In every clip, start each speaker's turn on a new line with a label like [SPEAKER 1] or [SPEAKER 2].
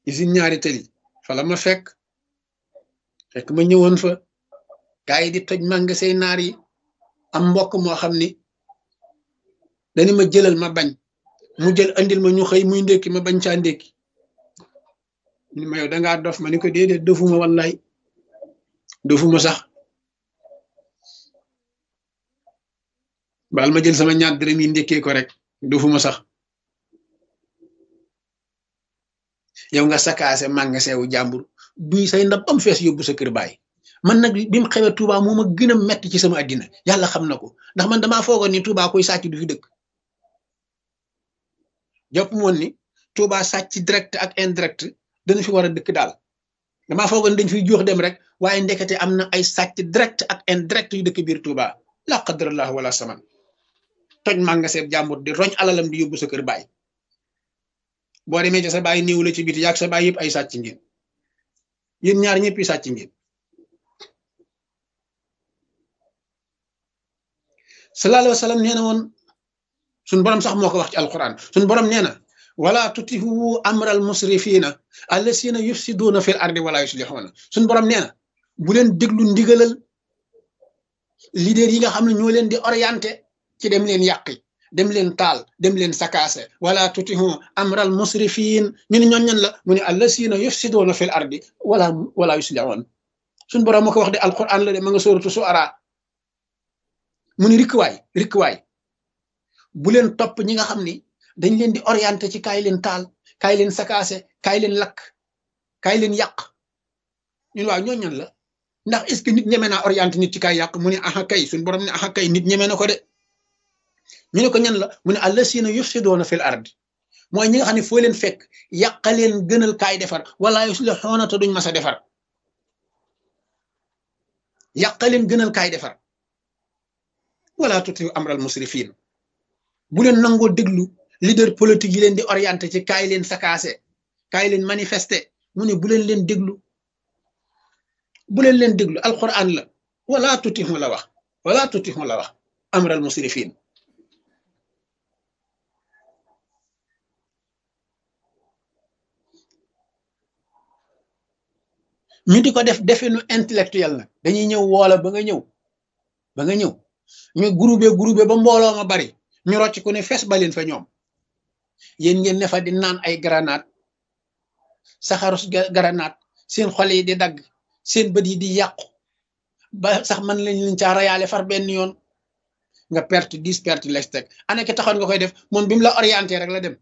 [SPEAKER 1] usine ñaari tëli fa la ma fekk fekk ma ñëwoon fa gaa yi di toj magasin naar yi am mbokk moo xam ni dañu ma jëlal ma bañ mu jël andil ma ñu xëy muy ndékki ma bañ caa ndékki ni ma yow dangaa dof ma ni ko déedéet dofuma wallaay dofuma sax baal ma jël sama ñaar dërëm yi ndékkee ko rek dofuma sax yow nga sakaase magasin wu jàmbur duy say ndab am fees yóbbu sa kër baay man nag bi mu xewee Touba moo ma gën a metti ci sama àddina yàlla xam na ko ndax man damaa foogoon ni Touba koy sàcc du fi dëkk jàpp moon ni Touba sàcc direct ak indirect dana fi war a dëkk daal damaa foogoon dañ fiy jox dem rek waaye ndekete am na ay sàcc direct ak indirect yu dëkk biir Touba la qadrallah wala saman toj magasin jàmbur di roñ alalam di yóbbu sa kër baay boo demee ca sa baay néew la ci biti yaag sa baay yëpp ay sàcc ngeen yéen ñaar ñëpp yi sàcc ngeen sallallahu alayhi wa sallam nee na woon suñ borom sax moo ko wax ci alquran suñ borom nee na wala tutihu amral musrifina allasina yufsiduna fil ardi wala yuslihuna suñ borom nee na bu leen déglu ndigalal leader yi nga xam ne ñoo leen di orienté ci dem leen yàqi dem leen taal dem leen sakaase wala tutihu amral musrifin ñu ne ñoon ñan la mu ne allasina yufsiduna fil ardi wala wala yuslihun suñ borom moo ko wax de alquran la de ma nga sóoratu suara mu ni rikkuwaay rikkuwaay bu leen topp ñi nga xam ni dañ leen di orienté ci kaay leen taal kaay leen sakaase kaay leen lakk kaay leen yàq ñun waaw ñoo ñan la ndax est ce que nit ñeme naa orienté nit ci kaay yàq mu ne aha kay suñ borom ne aha kay nit ñeme na ko de ñu ne ko ñan la mu ne allasina yufsidoona fil ard mooy ñi nga xam ne foo leen fekk yàqa leen gënal kaay defar wala yuslixuuna te duñ mas a defar yàqa leen gënal kaay defar wala tuti amral musrifin bu leen nangoo déglu leader politique yi leen di orienté ci kaay leen sakaase kaay leen manifester mu ne bu leen leen déglu bu leen leen déglu alquran la wala tutihu la wax wala tutihu la wax amral musrifin ñu di ko def definu intellectuel nag dañuy ñëw woola ba nga ñëw ba nga ñëw ñu groupé groupé ba mbooloo ma bari ñu rocc ku ne fees ba leen fa ñoom yéen ngeen ne fa di naan ay granate saxarus granate seen xol yi di dagg seen bët yi di yàqu ba sax man lañ leen caa rayaale far benn yoon nga perte dix perte lex teg ana ki taxoon nga koy def moom bi mu la orienté rek la dem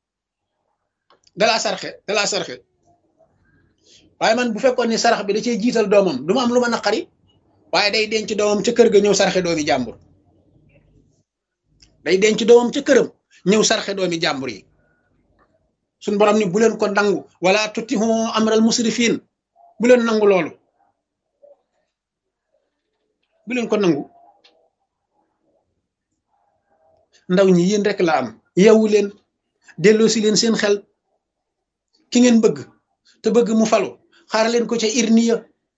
[SPEAKER 1] dalaa sarxe dalaa sarxe waaye man bu fekkoon ni sarax bi da cee jiital doomam du ma am lu ma naqari waaye day denc doomam ca kër ga ñëw sarxe doomi jàmbur day denc doomam ca këram ñëw sarxe doomi jàmbur yi suñ borom ni bu leen ko nangu wala tutihu amral musrifin bu leen nangu loolu bu leen ko nangu ndaw ñi yéen rek la am yeewu leen delloo si leen seen xel ki ngeen bëgg te bëgg mu falu xaar leen ko ca irniya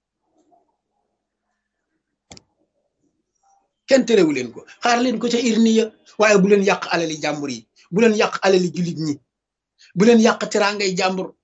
[SPEAKER 1] kenn terewu leen ko xaar leen ko ca irniya waaye bu leen yàq alali jàmbur yi bu leen yàq alali jullit ñi bu leen yàq teraangay jàmbur